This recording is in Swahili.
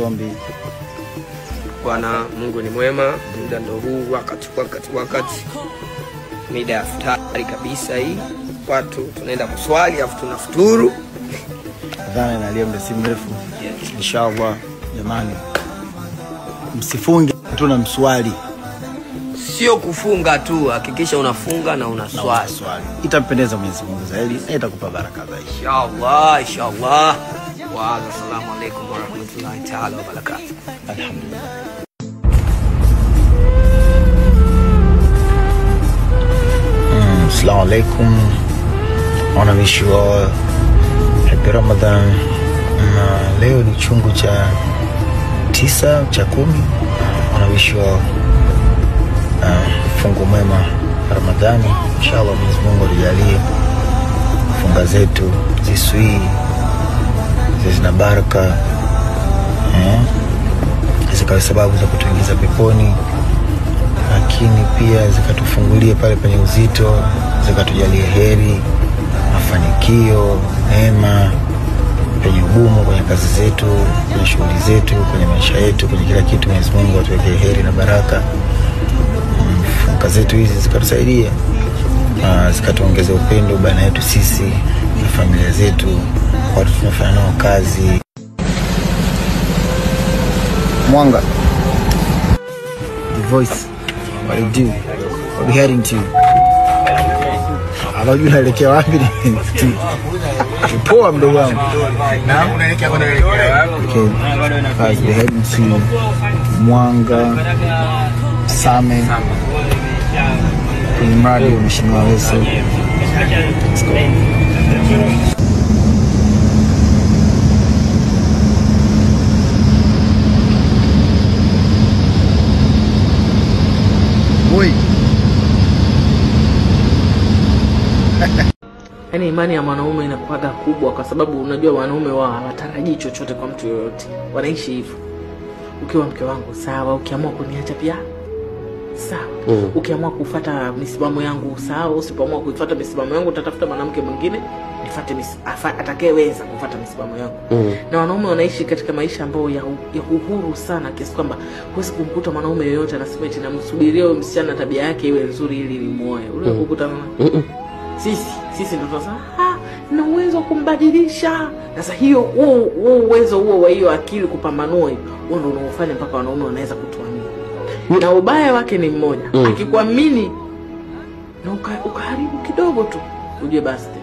zombi. Bwana Mungu ni mwema, muda ndo huu, wakati wakati wakati, mida ya futari kabisa hii, watu tunaenda kuswali afu tunafuturu. Adhana inalia muda si mrefu. Inshallah jamani, msifunge tu na mswali Sio kufunga tu, hakikisha unafunga na na unaswali. unaswali, itampendeza Mwenyezi Mungu zaidi na itakupa baraka zaidi. Inshallah, inshallah. Wa assalamu alaikum warahmatullahi taala wabarakatuh. Alhamdulillah. Mm, Assalamu alaikum. I wanna wish you all happy Ramadan. Na leo ni chungu cha tisa cha kumi. I wanna wish you all uh, fungu mwema Ramadhani. Inshallah Mwenyezi Mungu atujalie funga zetu ziswii zina baraka eh? zikawe sababu za kutuingiza peponi, lakini pia zikatufungulie pale penye uzito, zikatujalie heri, mafanikio, neema penye ugumu, kwenye kazi zetu, kwenye shughuli zetu, kwenye maisha yetu, kwenye kila kitu. Mwenyezi Mungu atuwekee heri na baraka. Mm, Funga zetu hizi zikatusaidia na zikatuongeza upendo baina yetu sisi na familia zetu, watu tunafanya nao kazi. Mwanga. The voice. What you do? What we heading to? Anajua naelekea wapi ni poa mdogo wangu. Okay. Guys, we're heading to Mwanga Same kwenye mradi wa Mheshimiwa Lissu. Let's go. Boy. Yaani imani ya mwanaume inakuwaga kubwa, kwa sababu unajua wanaume wao hawatarajii chochote kwa mtu yoyote, wanaishi hivyo. Ukiwa mke wangu sawa, ukiamua kuniacha pia sawa, Mm. ukiamua kufuata misimamo yangu sawa, usipoamua kuifuata misimamo yangu utatafuta mwanamke mwingine nifuate mis- afa- atakayeweza kufuata misimamo yangu Mm. na wanaume wanaishi katika maisha ambayo ya, u- ya uhuru sana kiasi kwamba huwezi kumkuta mwanaume yoyote anasema eti namsubiria huyo msichana tabia yake iwe nzuri ili nimuoe. Ule kukutana na Mm-mm. sisi sisi ndo tunasema "Ah, na uwezo wa kumbadilisha. Sasa hiyo huo huo uwezo huo wa hiyo akili kupambanua hiyo, huo ndo unaofanya mpaka wanaume wanaweza kutuamini, na ubaya wake ni mmoja, Mm. akikuamini na uka, ukaharibu kidogo tu, ujue basi